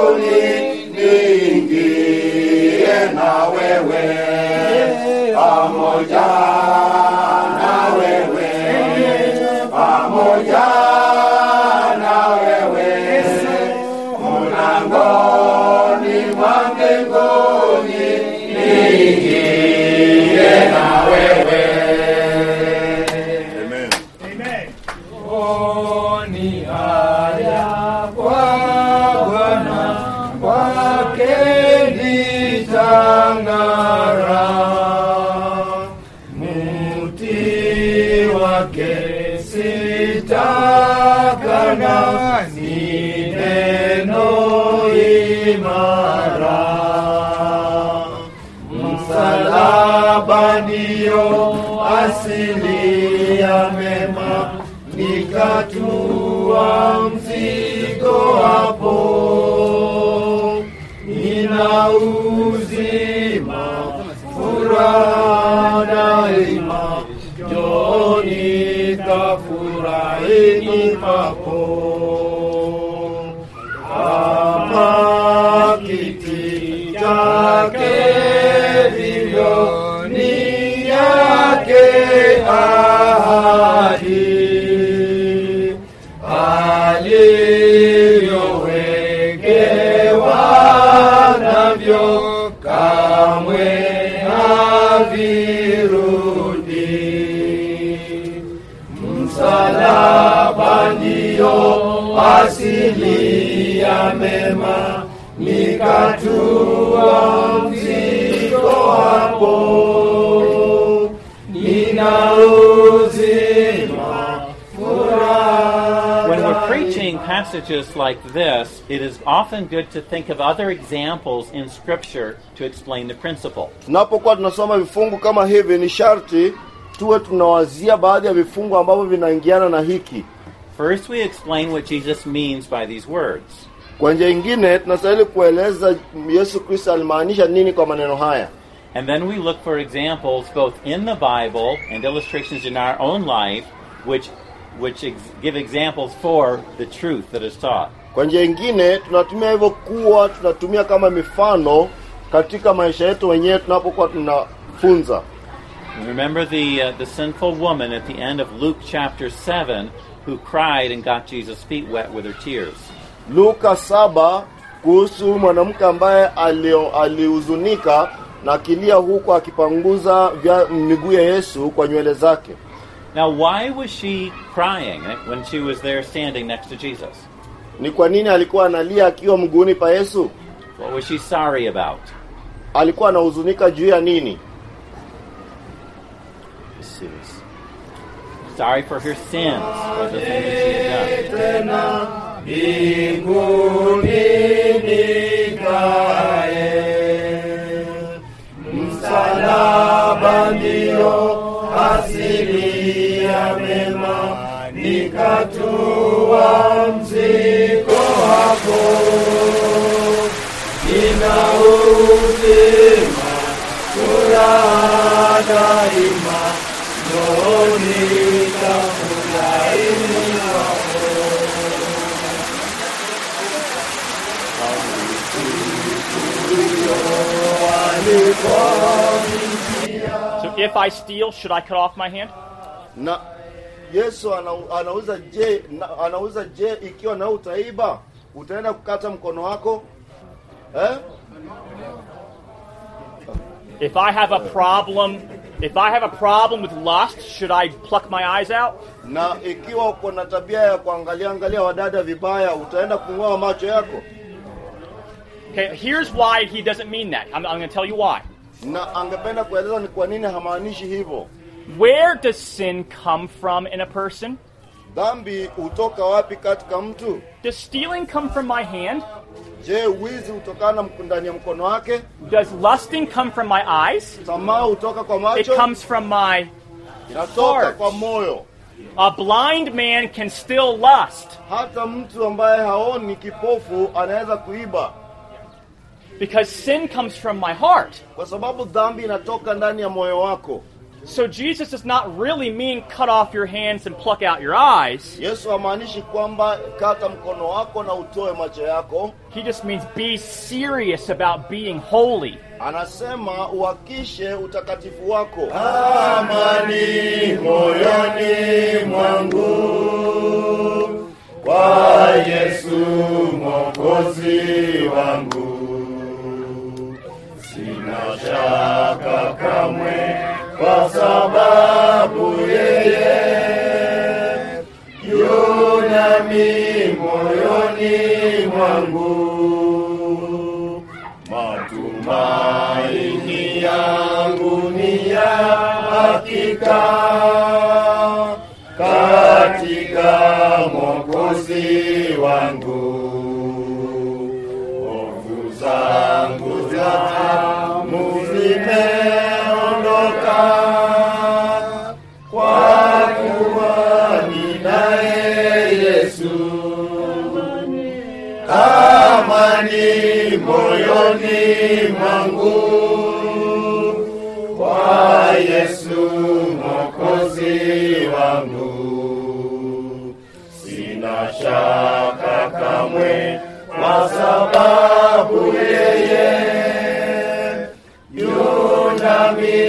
niingie na wewe pamoja na wewe pamoja na wewe mlangoni mwa mbinguni niingie na wewe Amen. Oni haya kwa Bwana kwake nitang'ara, muti wake sitakana, ni neno imara msalaba ndiyo asili ya mema, nikatua mzigo hapo, nina uzima furaha daima, njoni kafurahini papo kama kiti chake vivyo ni yake ahadi alivyowekewa navyo kamwe havirudi msalaba ndiyo asili ya mema, nikatua mzigo hapo, nina uzima furaha When we're preaching passages like this, it is often good to think of other examples in Scripture to explain the principle. tunapokuwa tunasoma vifungu kama hivi ni sharti tuwe tunawazia baadhi ya vifungu ambavyo vinaingiana na hiki First, we explain what Jesus means by these words. kwa njia ingine tunastahili kueleza yesu kristo alimaanisha nini kwa maneno haya And then we look for examples both in the Bible and illustrations in our own life which, which ex- give examples for the truth that is taught. kwa njia ingine tunatumia hivyo kuwa tunatumia kama mifano katika maisha yetu wenyewe tunapokuwa tunafunza Remember the, uh, the sinful woman at the end of Luke chapter 7 who cried and got Jesus' feet wet with her tears. luka saba kuhusu mwanamke ambaye alio- alihuzunika na akilia huku akipanguza vya miguu ya yesu kwa nywele zake Now, why was she crying when she was there standing next to Jesus? ni kwa nini alikuwa analia akiwa mguuni pa yesu What was she sorry about? alikuwa anahuzunika juu ya nini Sorry for her sins, for the things that she had done. mbinguni nikae, msalaba ndiyo asili ya mema, nikatua mzigo hapo, nina uzima furaha daima, njoni tafurahini So if I steal, should I cut off my hand? na yesu ana, anauza je na, anauza je ikiwa na utaiba utaenda kukata mkono wako eh? If I have a problem, if I have a problem with lust, should I pluck my eyes out? na ikiwa uko na tabia ya kuangalia angalia wadada vibaya utaenda kung'oa macho yako Okay, here's why he doesn't mean that. I'm, I'm going to tell you why. na angependa kueleza ni kwa nini hamaanishi hivyo Where does sin come from in a person? dhambi hutoka wapi katika mtu Does stealing come from my hand? je wizi hutokana mk- ndani ya mkono wake Does lusting come from my eyes? tamaa hutoka kwa It macho comes from my. inatoka heart. kwa moyo A blind man can still lust hata mtu ambaye haoni kipofu anaweza kuiba because sin comes from my heart. kwa sababu dhambi inatoka ndani ya moyo wako So Jesus does not really mean cut off your hands and pluck out your eyes. yesu hamaanishi kwamba kata mkono wako na utoe macho yako He just means be serious about being holy. anasema uhakishe utakatifu wako amani moyoni mwangu kwa Yesu mwokozi wangu, sina shaka kamwe, kwa sababu yeye yunami moyoni mwangu matumaini yangu ni ya hakika katika Mwokozi wangu, hofu zangu zamu zimeondoka, kwa kuwa ninaye Yesu amani moyoni mwangu kwa Yesu mwokozi wangu, sina shaka kamwe, kwa sababu yeye yunami